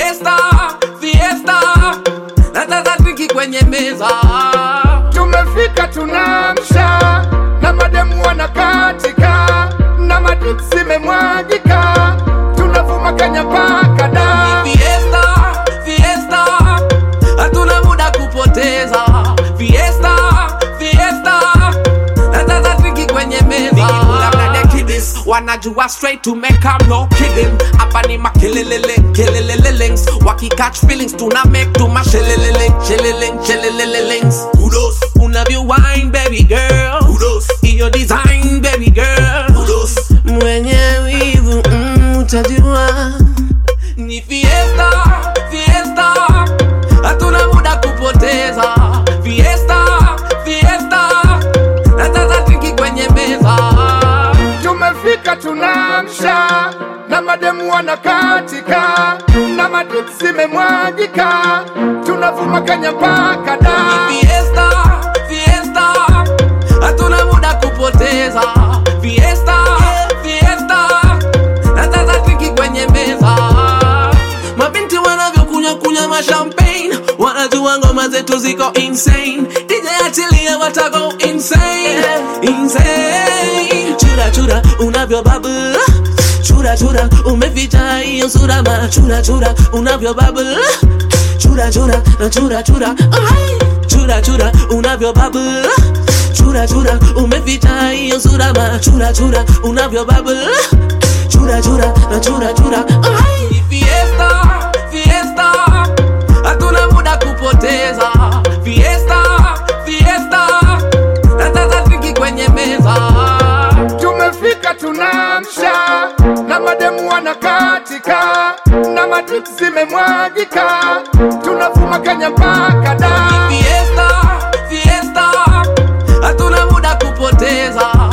Fiesta, fiesta, nataka driki kwenye meza. tumefika tunamsha na mademu wanakatika na madrip zimemwagika tunavuma kanya mpaka da Fiesta, fiesta, hatuna muda kupoteza. Fiesta, fiesta, nataka driki kwenye meza. Kiddies, wanajua straight to make am no kidding hapa ni makelelele kelelelelings waki catch feelings tuna make to mashelelele sheleleng shelelelelings kudos unavyo wine baby girl kudos iyo design baby girl kudos mwenye wivu mm, utajua ni fiesta fiesta hatuna muda kupoteza fiesta fiesta nataka driki kwenye meza tumefika tunamsha na mademu wanakatika na madrip zimemwagika tunavuma kanya mpaka da Fiesta, fiesta, hatuna muda kupoteza. Fiesta, fiesta, nataka driki kwenye meza. Mabinti wanavyokunywa kunywa mashampagne, wanajua ngoma zetu ziko insane. DJ achilia watago insane, insane. Chura chura unavyo bubble chura chura umeficha hiyo sura ma chura chura unavyo bubble chura chura na chura chura Ai! chura chura unavyo bubble chura chura umeficha hiyo sura ma chura chura unavyo bubble chura chura na chura chura Ai! Ni fiesta fiesta hatuna muda kupoteza fiesta fiesta nataka driki kwenye meza tumefika tunamsha na mademu wanakatika na madrip zimemwagika tunavuma kanya mpaka da Fiesta, fiesta, hatuna muda kupoteza.